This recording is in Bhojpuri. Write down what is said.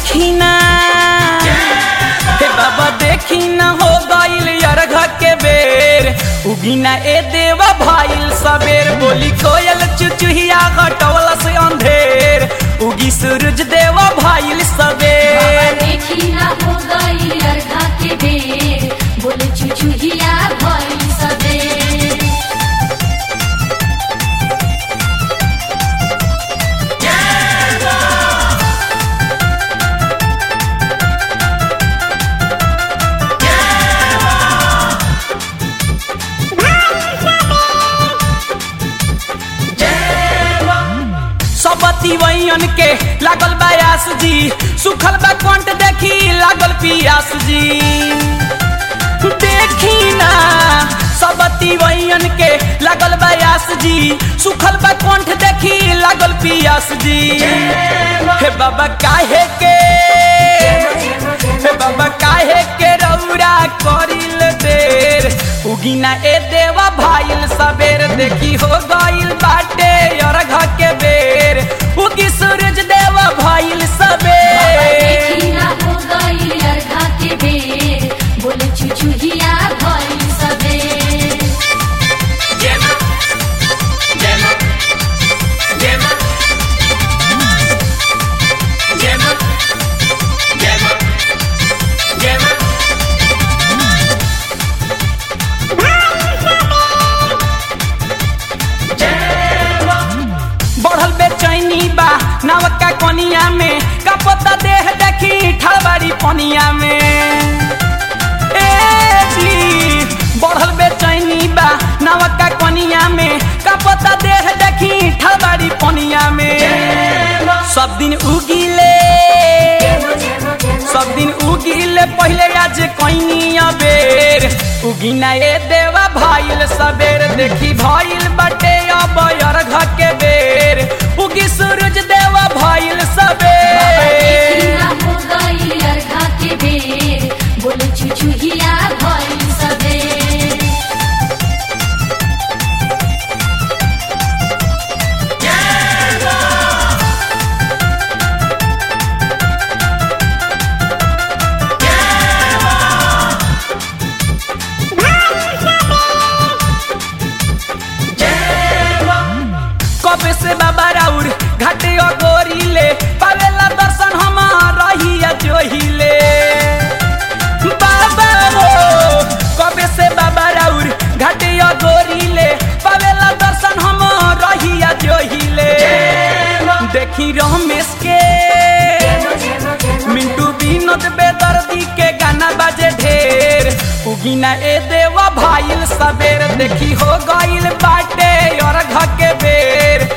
देखी ना हे बाबा देखी ना हो गईल अर्घ के बेर उगिना ए देवा भाईल सबेर बोली कोयल चुचुहिया घटवला से अंधेर उगी सूरज देवा भाईल सबेर देखी ना हो गई अर्घा के बेर बोले चुचुहिया भइल सबेर सबती वैयन के लागल बयास जी सुखल बा कंठ देखी लागल पियास जी देखी ना सबती वैयन के लागल बयास जी सुखल बा कंठ देखी लागल पियास जी हे बाबा काहे के हे बाबा काहे के रौरा करिल देर उगिना ए देवा भाईल सबेर देखी हो गईल बाटे अर्घ के बेर उगी सूरज देवा भाईल सबेर देखी ना हो गई अर्घा के बेर बोले चुचुहिया भइल सबेर बढ़ल बेचैनी बा नवका कोनिया में कपता देह देखी ठड़बारी पनिया में ए जी बढ़ल बेचैनी बा नवका कोनिया में कपता देह देखी ठड़बारी पनिया में सब दिन उगिले सब दिन उगिले पहले आज कहीं बेर उगिना ए देवा भाईल सबेर देखी भाईल बटे अब अर्घ के बेर उगी सूरज देवा भाईल देखी सबेर ना हो गई अर्घा के बेर बोले चुचुहिया भइल सबेर कब से बाबा राउर घाटे गोरीले पावेला दर्शन हमार रहिया जोहिले बाबा हो कब से बाबा राउर घाटे गोरीले पावेला दर्शन हमार रहिया जोहिले देखी रमेश के मिंटू विनोद बेदर्दी के गाना बाजे ढेर उगिना ए देवा भाईल सबेर देखी हो गईल बाटे अर्घ के बेर